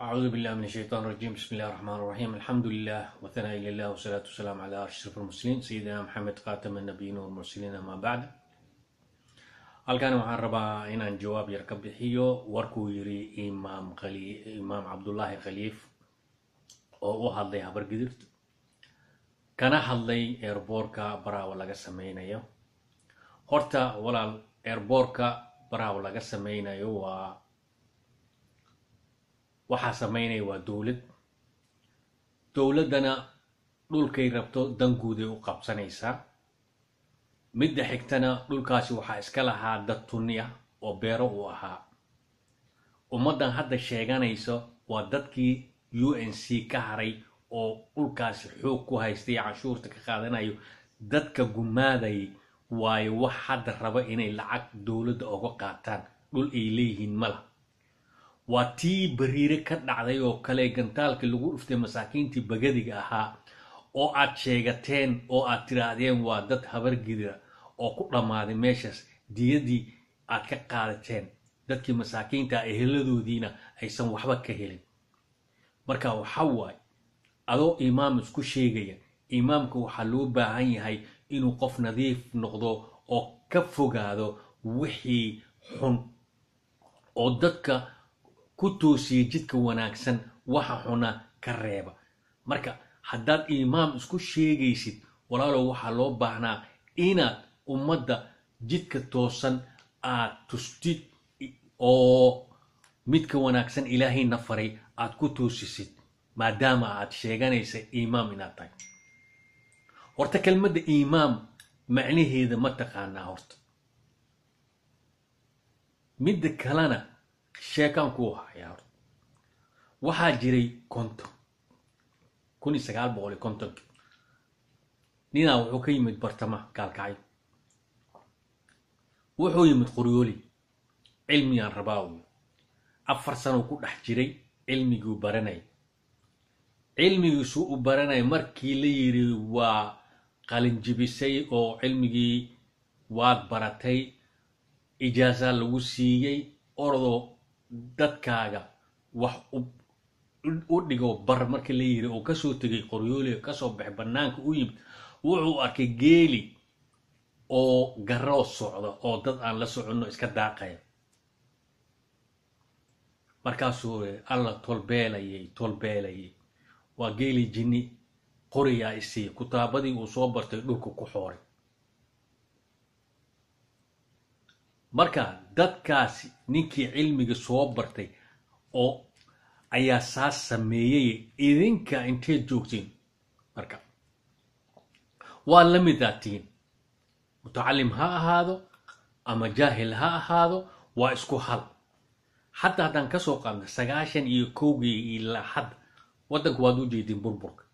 أعوذ بالله من الشيطان الرجيم بسم الله الرحمن الرحيم الحمد لله وثناء لله والصلاة والسلام على أشرف المرسلين سيدنا محمد خاتم النبيين والمرسلين أما بعد halkan waxaan rabaa inaan jawaab yar ka bixiyo warkuu yiri imaam imaam cabdullaahi khaliif oo u hadlay habargidirta kana hadlay eerboorka baraawo laga sameynayo horta walaal eerboorka baraawo laga sameynayo waa waxaa sameynaya waa dowlad dowladdana dhulkay rabto danguuday u qabsanaysaa midda xigtana dhulkaasi waxaa iska lahaa dad tunni ah oo beero uu ahaa ummaddan hadda sheeganayso waa dadkii u n c ka haray oo dhulkaasi xoog ku haystay canshuurta ka qaadanayo dadka gumaadayay waayo wax hadda raba inay lacag dowladda oga qaataan dhul ay leeyihiin mala waa tii bariire ka dhacday oo kale gantaalkii lagu dhuftay masaakiintii bagadiga ahaa oo aad sheegateen oo aad tiraahdeen waa dad habargidira oo ku dhammaaday meeshaas diyadii aad ka qaadateen dadkii masaakiinta eheladoodiina aysan waxba ka helin marka waxa waaye adoo imaam isku sheegaya imaamka waxaa loo baahan yahay inuu qof nadiif noqdo oo ka fogaado wixii xun oo dadka ku toosiya jidka wanaagsan waxa xuna ka reeba marka haddaad imaam isku sheegaysid walaalow waxaa loo baahnaa inaad ummadda jidka toosan aad tustid oo midka wanaagsan ilaahayna faray aad ku toosisid maadaama aad sheeganaysa imaam inaad tahay horta kelmadda imaam macnaheeda ma taqaanaa horta midda kalena sheekaan ku hayaa horta waxaa jiray konton kun iyo sagaal boqol iyo kontonki ninaa wuxuu ka yimid bartama gaalkacyo wuxuu yimid qoryooli cilmigaan rabaa uy afar sanow ku dhex jiray cilmiguu baranaya cilmigiisuu u baranaya markii la yiri waa qalinjibisay oo cilmigii waad baratay ijaasaa lagu siiyey orodoo dadkaaga wax u dhigo bar markii la yiri oo kasoo tegay qoryooliga kasoo baxay bannaanka u yimid wuxuu arkay geeli oo garoo socda oo dad aan la soconno iska daaqaya markaasuu alla tolbeelayay tolbeelayay waa geeli jinni qoriyaa isiiya kutaabadii uu soo bartay dhulka ku xooray marka dadkaasi ninkii cilmiga soo bartay oo ayaa saas sameeyay idinka inteed joogtiin marka waa la midaa tihiin mutacalim ha ahaado ama jaahil ha ahaado waa isku hal hadda haddaan kasoo qaadna sagaashan iyo kowgii ilaa hadda waddanku waad u jeediin burburka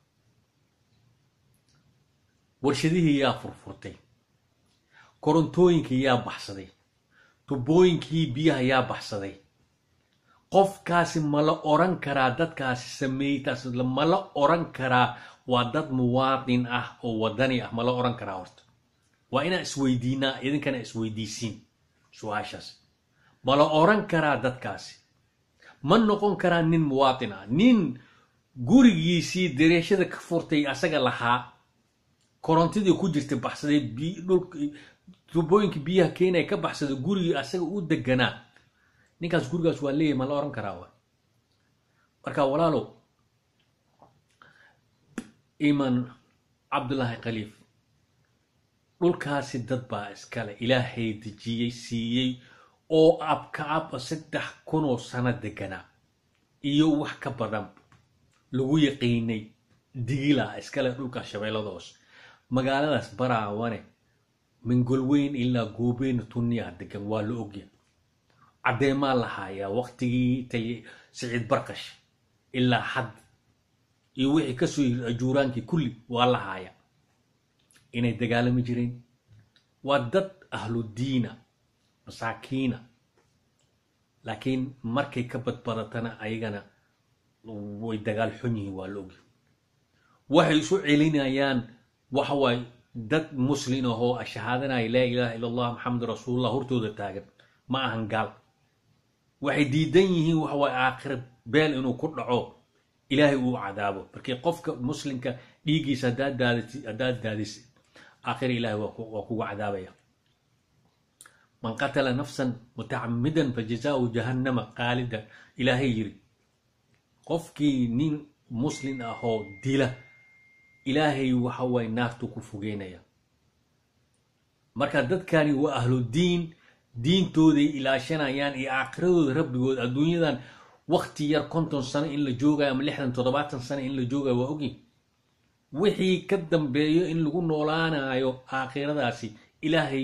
warshadihii yaa furfurtay korontooyinkii yaa baxsaday tubooyinkii biyaha yaa baxsaday qofkaasi mala oran karaa dadkaasi sameeytaas mala oran karaa waa dad muwaadin ah oo wadani ah mala oran karaa horta waa inaan isweydiinaa idinkana isweydiisiin su-aashaas mala oran karaa dadkaasi ma noqon karaa nin muwaadin ah nin gurigiisii dareeshada ka furtay asaga lahaa korontadii ku jirtay baxsaday tubooyinkii biyaha keenaya ka baxsaday gurigii asaga u deganaa ninkaas gurigaas waa leeyahy ma la oran karaa wa marka walaalow iman cabdullaahi khaliif dhulkaasi dad baa iskale ilaahay dejiyey siiyey oo abka ab saddex kunoo sano deganaa iyo wax ka badan lagu yaqiinay digilaa iskale dhulkaas shabeellada hoose magaaladaas baraawane mingolweyn ilaa goobeyn tunniyaa degan waa la ogya caddeemaa la haayaa waqtigii tay siciid barqash ilaa xadd iyo wixii kasoo yiri ajuuraankii kulli waa la haayaa inay dagaalami jireen waa dad ahludiina masaakiina laakiin markay ka badbadatana ayagana way dagaal xun yihiin waa la ogya waxay isu celinayaan waxa waaye dad muslin ahoo shahaadanaya laa ilaaha illa allah maxamed rasuulullah hortooda taagan ma ahan gaal waxay diidan yihiin waxa waay aakhira beel inuu ku dhaco ilaahay uu cadaabo markii qofka muslimka dhiiggiisa haddaad daadati haddaad daadisid aakhira ilahay waa ku- waa kugu cadaabaya man qatala nafsan mutacamidan fajazaau jahannama qaalida ilaahay yiri qofkii nin muslim ah oo dila ilaahay waxa waay naartu ku fogeynaya marka dadkani waa ahlu diin diintooday ilaashanayaan iyo aakhiradooda rabbigood adduunyadan wakti yar konton sano in la joogayo ama lixdan toddobaatan sano in la joogayo waa ogi wixii ka dambeeyo in lagu noolaanayo aakhiradaasi ilaahay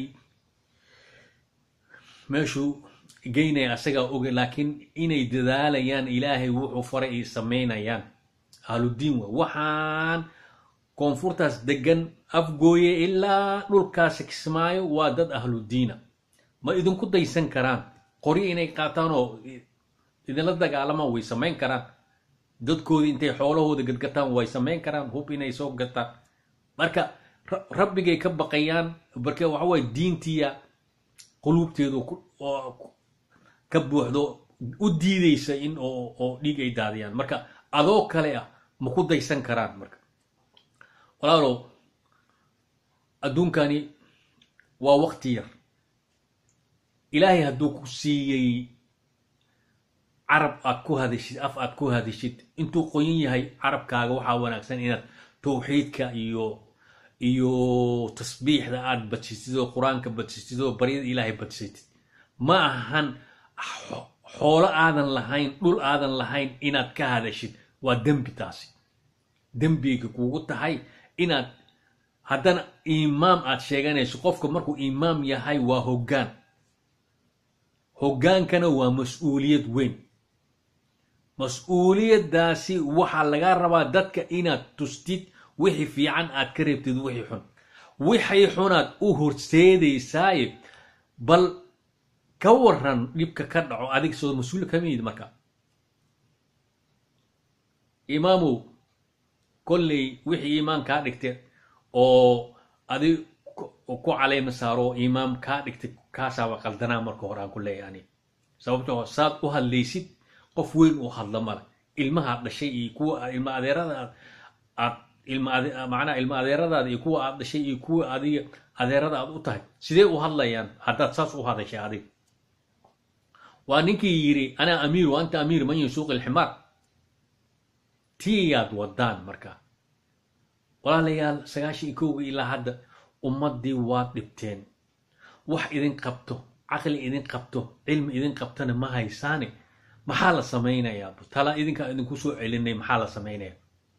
meeshuu geynaya asagaa oge laakiin inay dadaalayaan ilaahay wuxuu faray ay samaynayaan ahludiin wa waxaan koonfurtaas degan afgooye ilaa dhulkaasi kismaayo waa dad ahludiina ma idinku daysan karaan qori inay qaataan oo idinla dagaalamaan way samayn karaan dadkoodii intay xoolahooda gadgataan way samayn karaan hub inay soo gataan marka ra- rabbigay ka baqayaan marka waxa waye diintiya quluubteedu ku- oo ku- ka buuxdo u diideysa in oo oo dhiig ay daadiyaan marka adoo kale ah ma ku daysan karaan marka walaalow adduunkani waa wakti yar ilaahay hadduu ku siiyey carab aad ku hadishid af aad ku hadishid intuu qoyan yahay carabkaaga waxaa wanaagsan inaad tawxiidka iyo iyo tasbiixda aad badsitid oo qur-aanka badsitid oo baryada ilaahay badsitid ma ahan xo- xoolo aadan lahayn dhul aadan lahayn inaad ka hadashid waa dembi taasi dembiga kugu tahay inaad haddana imaam aad sheeganayso qofka markuu imaam yahay waa hoggaan hoggaankana waa mas-uuliyad weyn mas-uuliyaddaasi waxaa laga rabaa dadka inaad tustid wixii fiican aad ka reebtid wixii xun wixii xunaad u horseedaysaaye bal ka waran dhibka ka dhaco adig soo mas-uul ka mid marka imaamow kolley wixii imaam kaa dhigtay oo adig ku ku caleyma saaro imaam kaa dhigtay kaasaaba qaldanaa marka hore aan ku leeyahay ani sababtoo saad u hadlaysid qof weyn uu hadla male ilmahaad dhashay iyo kuwa ilma adeerada aad aad ilma ade- macnaha ilma adeeradaada iyo kuwa aad dhashay iyo kuwa adiga adeerada aad u tahay sidee u hadlayaan haddaad saas u hadashay adiga waa ninkii yidhi anaa amiir wa anta amiir man yasuuq ilximaar tiyaad wadaan marka walaalayaal sagaashan iyo kowga ilaa hadda ummaddii waad dhibteen wax idin qabto caqli idin qabto cilmi idin qabtana ma haysaane maxaa la samaynayaa tala idinkaa idinku soo celinay maxaa la samaynayaa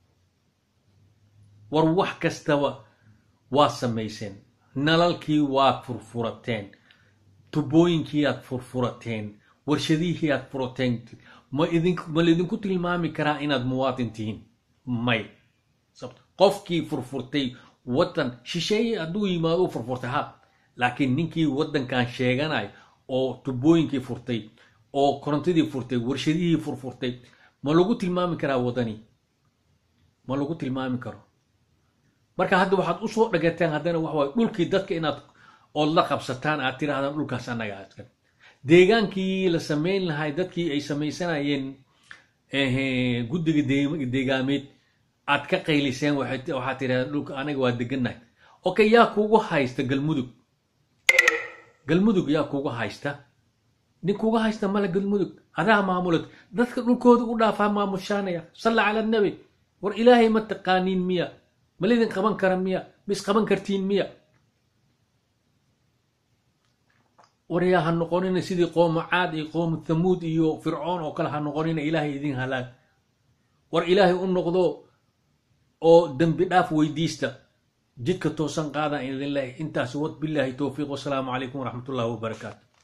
war wax kastaba waa samayseen nalalkii waad furfurateen tubooyinkii aad furfurateen warshadihii aad furateen ma idin ma laydinku tilmaami karaa inaad muwaadin tihiin may sababto qofkii furfurtay waddan shisheeye hadduu yimaado u furfurtay ha laakiin ninkii waddankan sheeganay oo tubooyinkii furtay oo korontadii furtay warshadihii furfurtay ma lagu tilmaami karaa waddani ma lagu tilmaami karo marka hadda waxaad usoo dhagateen haddana waxa waye dhulkii dadka inaad ood la qabsataan aad tirahdaan dhulkaas annaga askan deegaankii la samayn lahay dadkii ay samaysanayeen eh, guddiga deeg- deegaameed aad ka qayliseen waxay- waxaad tirahdaan dhulka anaga waa degannahay okay yaa kugu haysta galmudug galmudug yaa kugu haysta nin kuga haysta male galmudug adaa maamulad dadka dhulkooda u dhaafaa maamushaanaya salla cala nabi war ilaahay ma taqaaniin miya ma lidin qaban kara miya ma isqaban kartiin miya war yaa ha noqonina sidii qoomu caad iyo qoomu thamuud iyo fircoon oo kale ha noqonina ilaahay idin halaag war ilaahay u noqdo oo dembi dhaaf weydiista jidka toosan qaadaan idin leeyahay intaas wad bilaahi towfiiq wasalaamu calaykum waraxmat ullahi wabarakaatu